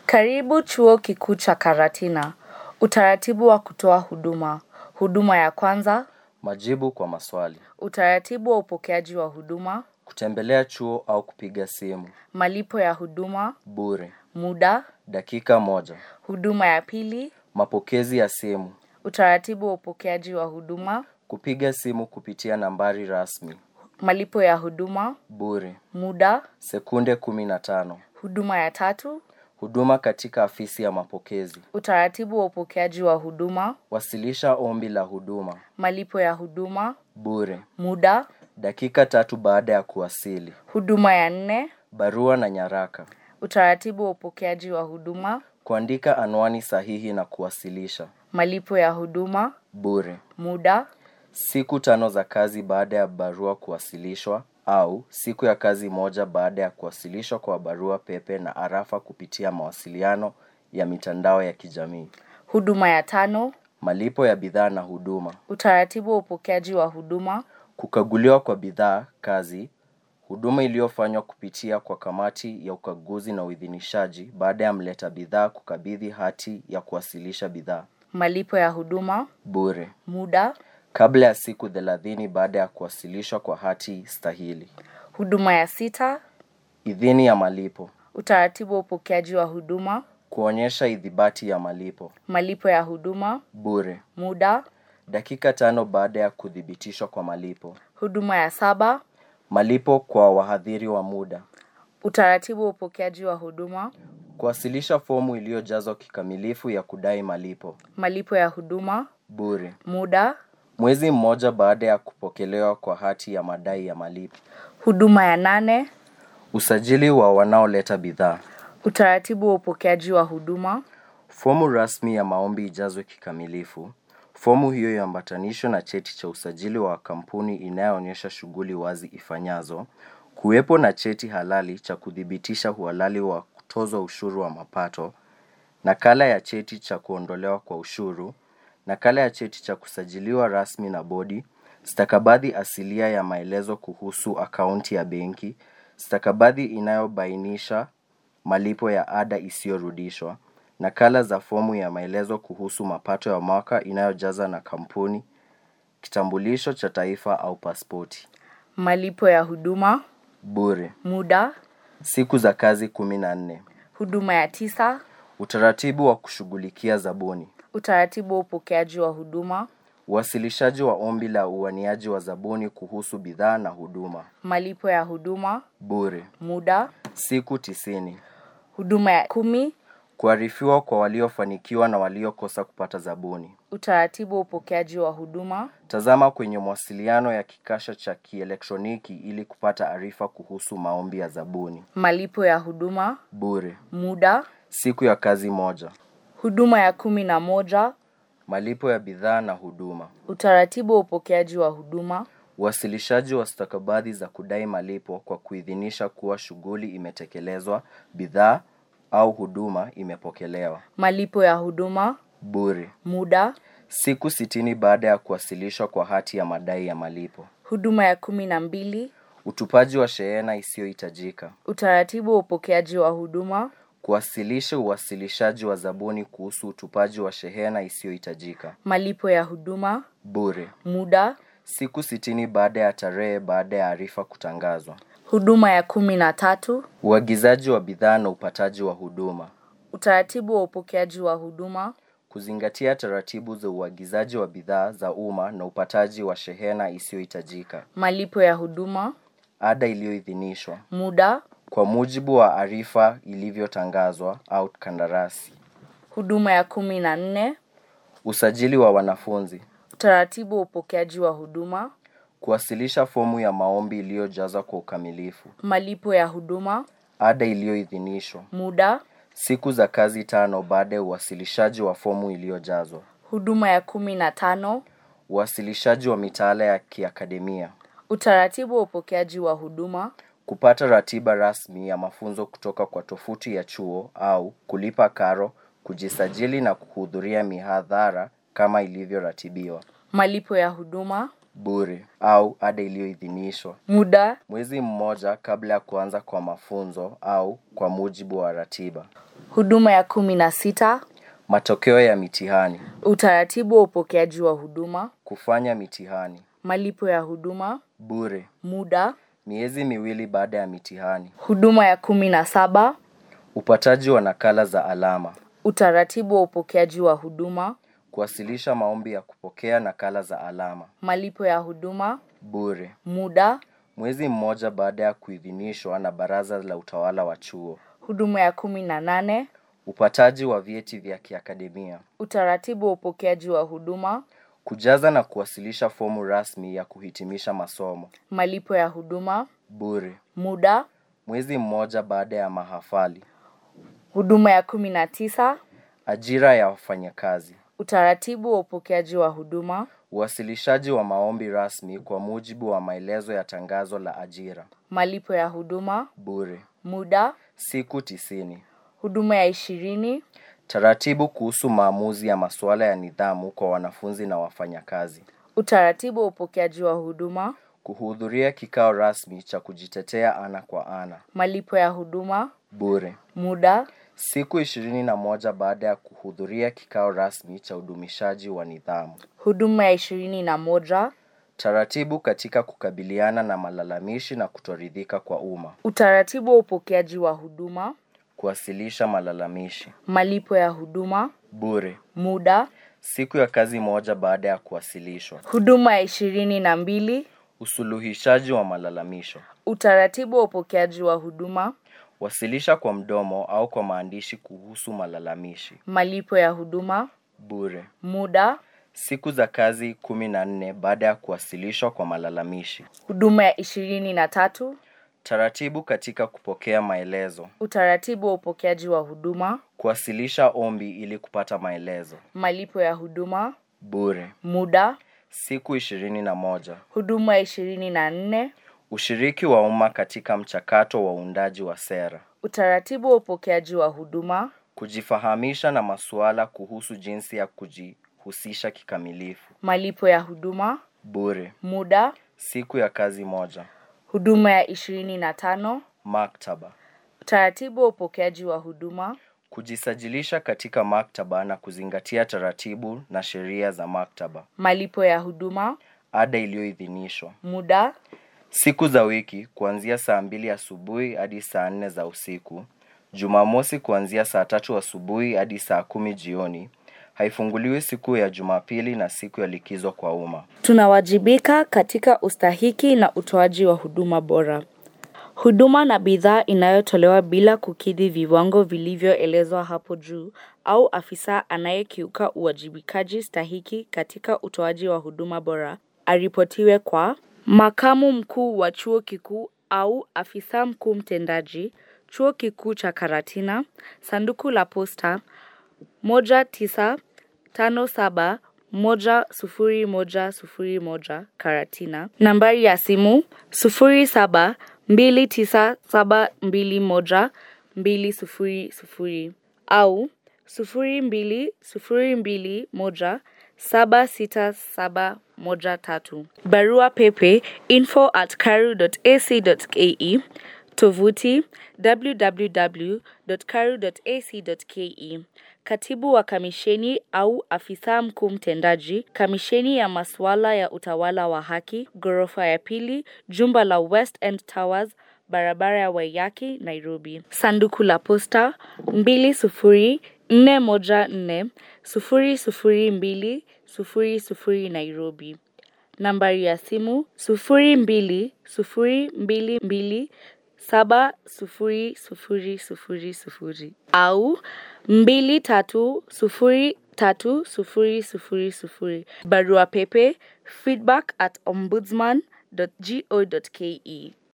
Karibu chuo kikuu cha Karatina. Utaratibu wa kutoa huduma. Huduma ya kwanza, Majibu kwa maswali. utaratibu wa upokeaji wa huduma, Kutembelea chuo au kupiga simu. malipo ya huduma, Bure. muda, Dakika moja. huduma ya pili, Mapokezi ya simu. utaratibu wa upokeaji wa huduma, Kupiga simu kupitia nambari rasmi. malipo ya huduma, Bure. muda, Sekunde kumi na tano. huduma ya tatu, Huduma katika afisi ya mapokezi. utaratibu wa upokeaji wa huduma, Wasilisha ombi la huduma. malipo ya huduma, Bure. muda, Dakika tatu baada ya kuwasili. huduma ya nne, Barua na nyaraka. utaratibu wa upokeaji wa huduma, Kuandika anwani sahihi na kuwasilisha. malipo ya huduma, Bure. muda, Siku tano za kazi baada ya barua kuwasilishwa au siku ya kazi moja baada ya kuwasilishwa kwa barua pepe na arafa kupitia mawasiliano ya mitandao ya kijamii. huduma ya tano, Malipo ya bidhaa na huduma. utaratibu wa upokeaji wa huduma, Kukaguliwa kwa bidhaa, kazi, huduma iliyofanywa kupitia kwa kamati ya ukaguzi na uidhinishaji baada ya mleta bidhaa kukabidhi hati ya kuwasilisha bidhaa. malipo ya huduma, Bure. muda, Kabla ya siku thelathini baada ya kuwasilishwa kwa hati stahili. huduma ya sita, Idhini ya malipo. utaratibu wa upokeaji wa huduma, Kuonyesha idhibati ya malipo. malipo ya huduma, Bure. muda, Dakika tano baada ya kuthibitishwa kwa malipo. huduma ya saba, Malipo kwa wahadhiri wa muda. utaratibu wa upokeaji wa huduma, Kuwasilisha fomu iliyojazwa kikamilifu ya kudai malipo. malipo ya huduma, Bure. muda, Mwezi mmoja baada ya kupokelewa kwa hati ya madai ya malipo. huduma ya nane, Usajili wa wanaoleta bidhaa. utaratibu wa upokeaji wa huduma, Fomu rasmi ya maombi ijazwe kikamilifu. Fomu hiyo iambatanishwe na cheti cha usajili wa kampuni inayoonyesha shughuli wazi ifanyazo. Kuwepo na cheti halali cha kuthibitisha uhalali wa kutozwa ushuru wa mapato. Nakala ya cheti cha kuondolewa kwa ushuru. Nakala ya cheti cha kusajiliwa rasmi na bodi. Stakabadhi asilia ya maelezo kuhusu akaunti ya benki. Stakabadhi inayobainisha malipo ya ada isiyorudishwa. Nakala za fomu ya maelezo kuhusu mapato ya mwaka inayojaza na kampuni. Kitambulisho cha taifa au pasipoti. malipo ya huduma, Bure. muda, Siku za kazi kumi na nne. huduma ya tisa, Utaratibu wa kushughulikia zabuni. utaratibu wa upokeaji wa huduma, Uwasilishaji wa ombi la uaniaji wa zabuni kuhusu bidhaa na huduma. malipo ya huduma, Bure. muda, Siku tisini. huduma ya kumi, Kuarifiwa kwa waliofanikiwa na waliokosa kupata zabuni. utaratibu wa upokeaji wa huduma, Tazama kwenye mawasiliano ya kikasha cha kielektroniki ili kupata arifa kuhusu maombi ya zabuni. malipo ya huduma, Bure. muda, Siku ya kazi moja. huduma ya kumi na moja, Malipo ya bidhaa na huduma. utaratibu wa upokeaji wa huduma, Uwasilishaji wa stakabadhi za kudai malipo kwa kuidhinisha kuwa shughuli imetekelezwa, bidhaa au huduma imepokelewa. malipo ya huduma, Bure. muda, Siku sitini baada ya kuwasilishwa kwa hati ya madai ya malipo. huduma ya kumi na mbili, Utupaji wa shehena isiyohitajika. utaratibu wa upokeaji wa huduma, Kuwasilisha uwasilishaji wa zabuni kuhusu utupaji wa shehena isiyohitajika. malipo ya huduma, Bure. muda, Siku sitini baada ya tarehe baada ya arifa kutangazwa. huduma ya kumi na tatu, Uagizaji wa bidhaa na upataji wa huduma. utaratibu wa upokeaji wa huduma, Kuzingatia taratibu za uagizaji wa bidhaa za umma na upataji wa shehena isiyohitajika. malipo ya huduma, Ada iliyoidhinishwa. muda, Kwa mujibu wa arifa ilivyotangazwa au kandarasi. huduma ya kumi na nne, Usajili wa wanafunzi. utaratibu wa upokeaji wa huduma, Kuwasilisha fomu ya maombi iliyojazwa kwa ukamilifu. malipo ya huduma, Ada iliyoidhinishwa. muda, Siku za kazi tano baada ya uwasilishaji wa fomu iliyojazwa. huduma ya kumi na tano, Uwasilishaji wa mitaala ya kiakademia. utaratibu wa upokeaji wa huduma, Kupata ratiba rasmi ya mafunzo kutoka kwa tofuti ya chuo au kulipa karo, kujisajili na kuhudhuria mihadhara kama ilivyoratibiwa. malipo ya huduma, bure au ada iliyoidhinishwa. Muda Mwezi mmoja kabla ya kuanza kwa mafunzo au kwa mujibu wa ratiba. huduma ya kumi na sita Matokeo ya mitihani. utaratibu wa upokeaji wa huduma Kufanya mitihani. malipo ya huduma Bure. muda Miezi miwili baada ya mitihani. huduma ya kumi na saba Upataji wa nakala za alama. utaratibu wa upokeaji wa huduma Kuwasilisha maombi ya kupokea nakala za alama. malipo ya huduma Bure. muda Mwezi mmoja baada ya kuidhinishwa na Baraza la Utawala wa Chuo. huduma ya kumi na nane Upataji wa vyeti vya kiakademia. utaratibu wa upokeaji wa huduma Kujaza na kuwasilisha fomu rasmi ya kuhitimisha masomo. malipo ya huduma Bure. muda Mwezi mmoja baada ya mahafali. huduma ya kumi na tisa Ajira ya wafanyakazi. utaratibu wa upokeaji wa huduma Uwasilishaji wa maombi rasmi kwa mujibu wa maelezo ya tangazo la ajira. malipo ya huduma Bure. muda Siku tisini. huduma ya ishirini Taratibu kuhusu maamuzi ya masuala ya nidhamu kwa wanafunzi na wafanyakazi. utaratibu wa upokeaji wa huduma Kuhudhuria kikao rasmi cha kujitetea ana kwa ana. malipo ya huduma Bure. muda Siku ishirini na moja baada ya kuhudhuria kikao rasmi cha udumishaji wa nidhamu. huduma ya ishirini na moja Taratibu katika kukabiliana na malalamishi na kutoridhika kwa umma. utaratibu wa upokeaji wa huduma Kuwasilisha malalamishi. malipo ya huduma Bure. muda Siku ya kazi moja baada ya kuwasilishwa. huduma ya ishirini na mbili Usuluhishaji wa malalamisho. utaratibu wa upokeaji wa huduma Wasilisha kwa mdomo au kwa maandishi kuhusu malalamishi. malipo ya huduma Bure. muda Siku za kazi kumi na nne baada ya kuwasilishwa kwa malalamishi. huduma ya ishirini na tatu Taratibu katika kupokea maelezo. utaratibu wa upokeaji wa huduma Kuwasilisha ombi ili kupata maelezo. malipo ya huduma Bure. muda Siku ishirini na moja. huduma ya ishirini na nne Ushiriki wa umma katika mchakato wa uundaji wa sera. utaratibu wa upokeaji wa huduma Kujifahamisha na masuala kuhusu jinsi ya kujihusisha kikamilifu. malipo ya huduma Bure. muda Siku ya kazi moja. huduma ya ishirini na tano Maktaba. utaratibu wa upokeaji wa huduma Kujisajilisha katika maktaba na kuzingatia taratibu na sheria za maktaba. malipo ya huduma Ada iliyoidhinishwa. muda Siku za wiki kuanzia saa mbili asubuhi hadi saa nne za usiku. Jumamosi kuanzia saa tatu asubuhi hadi saa kumi jioni. Haifunguliwi siku ya Jumapili na siku ya likizo kwa umma. tunawajibika katika ustahiki na utoaji wa huduma bora huduma na bidhaa inayotolewa bila kukidhi viwango vilivyoelezwa hapo juu au afisa anayekiuka uwajibikaji stahiki katika utoaji wa huduma bora aripotiwe kwa makamu mkuu wa chuo kikuu au afisa mkuu mtendaji chuo kikuu cha karatina sanduku la posta moja tisa tano saba moja sufuri moja sufuri moja Karatina. Nambari ya simu sufuri saba mbili tisa saba mbili moja mbili sufuri sufuri au sufuri mbili sufuri mbili moja saba sita saba moja tatu. Barua pepe info at karu.ac.ke Tovuti www.karu.ac.ke. Katibu wa kamisheni au afisa mkuu mtendaji, kamisheni ya masuala ya utawala wa haki, ghorofa ya pili, jumba la West End Towers, barabara ya Waiyaki, Nairobi. Sanduku la posta 20414 002 00 Nairobi. Nambari ya simu 0202 saba sufuri sufuri sufuri sufuri au mbili tatu sufuri tatu sufuri sufuri sufuri barua pepe feedback at ombudsman.go.ke